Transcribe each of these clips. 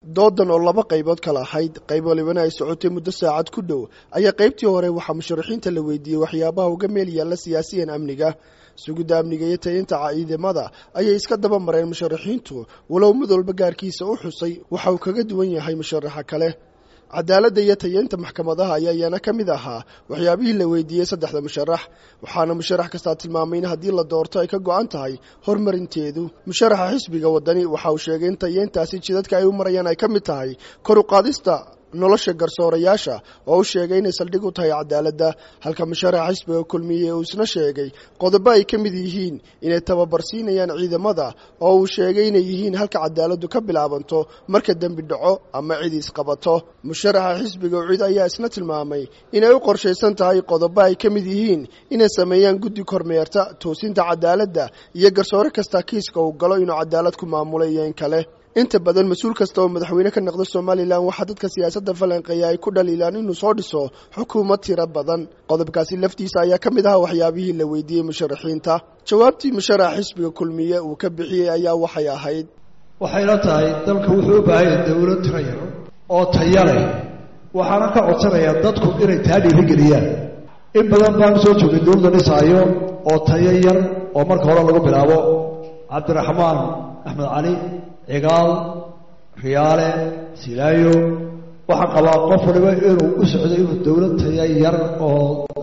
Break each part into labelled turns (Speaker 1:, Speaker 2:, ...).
Speaker 1: doodan oo laba qaybood kala ahayd qayb walibana ay socotay muddo saacad ku dhow ayaa qaybtii hore waxaa musharaxiinta la weydiiyey waxyaabaha uga meel yaalla siyaasiyan amniga sugidda amniga iyo tayinta ciidamada ayay iska daba mareen musharaxiintu walow mid walba gaarkiisa u xusay waxa uu kaga duwan yahay musharaxa kale cadaaladda iyo tayeynta maxkamadaha ayaa iyana ka mid ahaa waxyaabihii la weydiiyey saddexda musharax waxaana musharax kastaa tilmaamay in haddii la doorto ay ka go-an tahay horumarinteedu musharaxa xisbiga wadani waxa uu sheegay in tayeyntaasi jidadka ay u marayaan ay ka mid tahay kor u qaadista nolosha garsoorayaasha oo u sheegay inay saldhig u tahay cadaaladda halka musharaxa xisbiga kulmiye uu isna sheegay qodobo ay ka mid yihiin inay tababarsiinayaan ciidamada oo uu sheegay inay yihiin halka cadaaladdu ka bilaabanto marka dembi dhaco ama cid isqabato musharaxa xisbiga ucid ayaa isna tilmaamay inay u qorshaysan tahay qodobo ay ka mid yihiin inay sameeyaan guddi kormeerta toosinta cadaaladda iyo garsoore kasta kiiska uu galo inuu cadaalad ku maamulay iyo in kale inta badan mas-uul kasta oo madaxweyne ka noqda somalilan waxaa dadka siyaasadda falanqeeya ay ku dhaliilaan inuu soo dhiso xukuumad tiro badan qodobkaasi laftiisa ayaa ka mid ahaa waxyaabihii la weydiiyey musharaxiinta jawaabtii musharax xisbiga kulmiye uu ka bixiyey ayaa waxay ahayd
Speaker 2: waxayna tahay dalka wuxuu u baahanya dawlad tiro yar oo taya leh waxaana ka codsanayaa dadku inay taa dhiirigeliyaan in badan baan soo joogay dawladda dhisaayo oo tayo yar oo marka hore lagu bilaabo cabdiraxmaan axmed cali cigaal riyaale silaayo waxaan qabaa qof waliba inuu u socdo inuu dawlad taya yar oo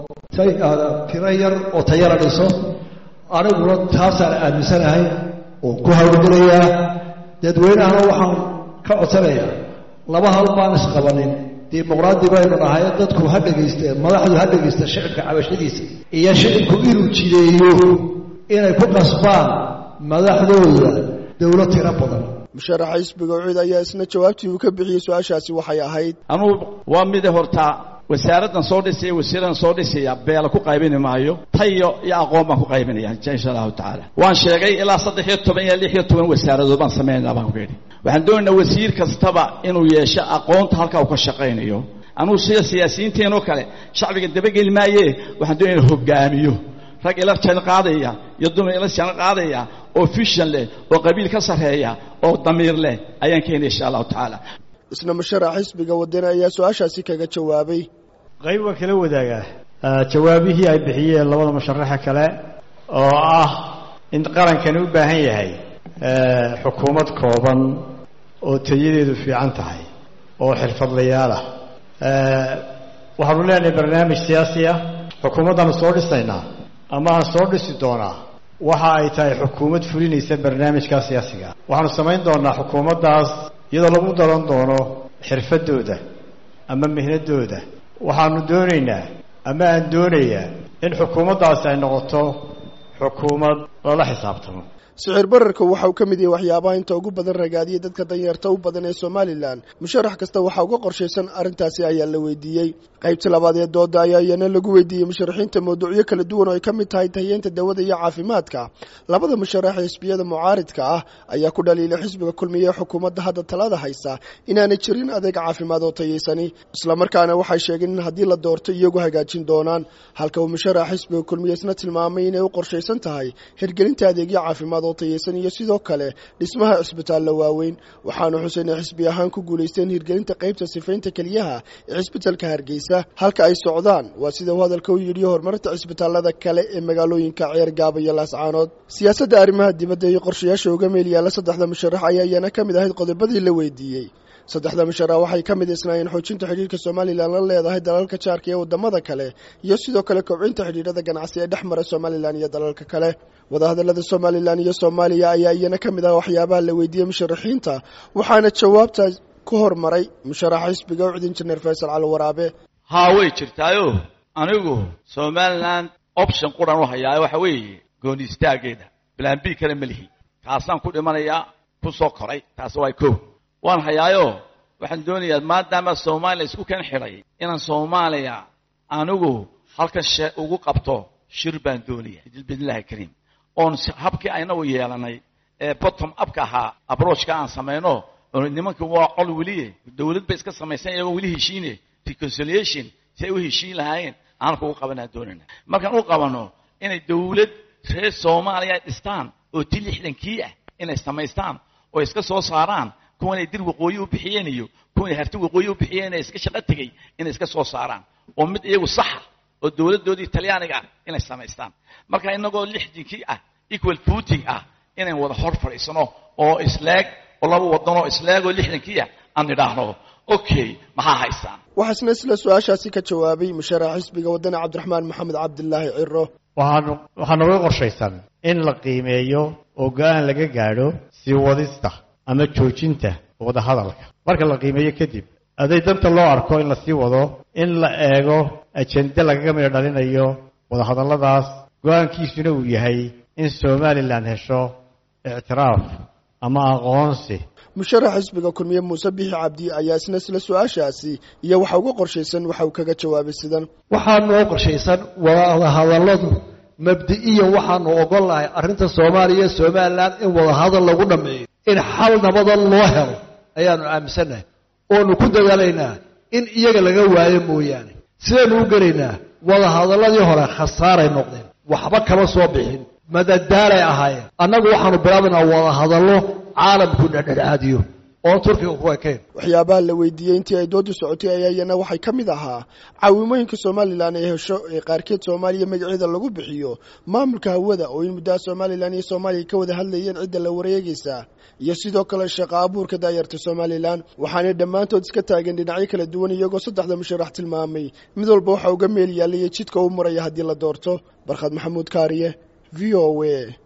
Speaker 2: tiro yar oo tayala dhiso aniguna taasaan aaminsanahay oo ku hawlgelayaa dadweynahana waxaan ka codsanayaa laba hal baan isqabanin dimuqraadi baynu nahay dadku ha dhegayste madaxdu ha dhegaysta shicibka cabashadiisa iyo shicibku inuu jideeyo inay ku qasbaan madaxdooda dawlad tiro badan
Speaker 1: musharaxa xisbiga ucid ayaa isna jawaabtii uu ka bixiyey su-aashaasi waxay ahayd
Speaker 3: anugu waa mide hortaa wasaaraddan soo dhisaya wasiiradan soo dhisaya beela ku qaybini maayo tayo iyo aqoon baan ku qaybinaya insha allahu tacaala waan sheegay ilaa saddex iyo toban iyo lix iyo toban wasaaradood baan samaynaa baan ku yidhi waxaan doonaynaa wasiir kastaba inuu yeesho aqoonta halkaa uu ka shaqaynayo anugu sida siyaasiyiinteenoo kale shacbiga dabageli maaye waxaan doonaya in hogaamiyo rag ila jan qaadaya iyo dumar ila jan qaadaya oo fishan leh oo qabiil ka sarreeya oo damiir leh ayaan keenaya insha allahu tacaala
Speaker 1: isna musharax xisbiga wadani ayaa su-aashaasi kaga jawaabay
Speaker 4: qayb waan kala wadaagaa jawaabihii ay bixiyeen labada musharaxa kale oo ah in qarankani u baahan yahay xukuumad kooban oo tayadeedu fiican tahay oo xirfadlayaal ah waxaanu leenahay barnaamij siyaasi ah xukuumaddaanu soo dhisaynaa ama aan soo dhisi doonaa waxa ay tahay xukuumad fulinaysa barnaamijkaa siyaasiga waxaanu samayn doonaa xukuumaddaas iyadoo lagu daran doono xirfadooda ama mihnadooda waxaanu doonaynaa ama aan doonayaa in xukuumaddaasi ay noqoto xukuumad lala xisaabtamo
Speaker 1: sicir bararka waxa uu ka mid yahay waxyaabaha inta ugu badan ragaadiyay dadka danyarta u badan ee somalilan musharax kasta waxaa uga qorshaysan arrintaasi ayaa la weydiiyey qaybtii labaad ee dooda ayaa iyana lagu weydiiyey musharaxiinta mawduucyo kala duwan oo ay ka mid tahay tahiyeenta dawada iyo caafimaadka labada musharax ee xisbiyada mucaaridka ah ayaa ku dhaliilay xisbiga kulmiye ee xukuumadda hadda talada haysa inaanay jirin adeeg caafimaad oo tayaysani islamarkaana waxay sheegeen in haddii la doorto iyagu hagaajin doonaan halka uu musharax xisbiga kulmiye isna tilmaamay inay u qorshaysan tahay hirgelinta adeegyo caafimaad oo tayaysan iyo sidoo kale dhismaha cisbitaallo waaweyn waxaanu xuseen ay xisbi ahaan ku guulaysteen hirgelinta qaybta sifaynta keliyaha ee cisbitalka hargeysa halka ay socdaan waa sida uu hadalka u yidhi horumarinta cisbitaallada kale ee magaalooyinka ceer gaaba iyo laascaanood siyaasadda arrimaha dibadda iyo qorshayaasha uga meel yaalla saddexda musharax ayaa iyana ka mid ahayd qodobadii la weydiiyey saddexda musharax waxay ka mid isnaayeen xoojinta xidhiirka somalilan la leedahay dalalka jaarka iyo waddamada kale iyo sidoo kale kobcinta xidhiirada ganacsi ee dhex mara somalilan iyo dalalka kale wadahadallada somalilan iyo soomaaliya ayaa iyana ka mid ah waxyaabaha la weydiiyey musharaxiinta waxaana jawaabta ku hormaray musharaxa xisbiga ucud injineer faysal cali waraabe
Speaker 3: haa way jirtaayo anigu somalilan option quran u hayaayo waxa weeye gooni istaageeda plan b kale ma lihi kaasaan ku dhimanayaa ku soo koray taasi waa kow waan hayaayo waxaan doonayaa maadaama soomaaliya isku kan xidhay inaan soomaaliya anigu halkan she ugu qabto shir baan doonaya bidnillahi kariim oon habkii aynagu yeelanay ee bottom upka ahaa abroachka aan samayno nimanka waa col weliye dawlad bay iska samaysan iyagoo weli heshiine reconciliation si ay u heshiin lahaayeen aan kugu qabanaa doonayna markaan u qabano inay dawlad reer soomaaliya dhistaan oo ti lixdankii ah inay samaystaan oo iska soo saaraan kuwanay dir waqooyi u bixiyeen iyo kuwanay harti waqooyi u bixiyeen inay iska shaqo tegey inay iska soo saaraan oo mid iyagu saxa oo dowladdoodii talyaaniga ah inay samaystaan marka inagoo lixdinkii ah equal footing ah inayn wada hor fadhiisano oo isleeg oo laba wadanoo isleeg oo lixdankii ah aan idhaahno okay maxaa haysaan
Speaker 1: waxaasna isla su-aashaasi ka jawaabay musharax xisbiga wadani cabdiraxmaan maxamed cabdilaahi ciro
Speaker 4: waxaan waxaa nooga qorshaysan in la qiimeeyo oo go-aan laga gaadho sii wadista ama joojinta wadahadalka marka la qiimeeyo kadib aday danta loo arko in la sii wado in la eego ajende lagaga midho dhalinayo wadahadalladaas go-aankiisuna uu yahay in somalilan hesho ictiraaf ama aqoonsi
Speaker 1: musharax xisbiga kulmiye muuse bixi cabdi ayaa isna isla su-aashaasi iyo waxa uga qorshaysan waxa uu kaga jawaabay sidan
Speaker 2: waxaa noo qorshaysan wadahadalladu mabdi'iyan waxaanu ogol nahay arrinta soomaaliya iyo somalilan in wadahadal lagu dhammeeyo in xal nabadan loo helo ayaanu aaminsannahay oonu ku dadaalaynaa in iyaga laga waayo mooyaane sidaynu u gelaynaa wadahadalladii hore khasaaray noqdeen waxba kama soo bixin madadaalay ahaayeen annagu waxaanu bilaabaynaa wadahadallo caalamku dhexdhexaadiyo oon turkiga ku ekayn
Speaker 1: waxyaabaha la weydiiyey intii ay doodu socotay ayaa iyana waxay ka mid ahaa caawimooyinka somalilan ay hesho ee qaarkeed soomaaliya magaceeda lagu bixiyo maamulka hawada oo in muddaha somalilan iyo soomaaliya ka wada hadlayeen cidda la wareegaysa iyo sidoo kale shaqo abuurka daayarta somalilan waxaanay dhammaantood iska taageen dhinacyo kala duwan iyagoo saddexda musharax tilmaamay mid walba waxa uga meel yaallaya jidka u maraya haddii la doorto barkhad maxamuud kaariye v o a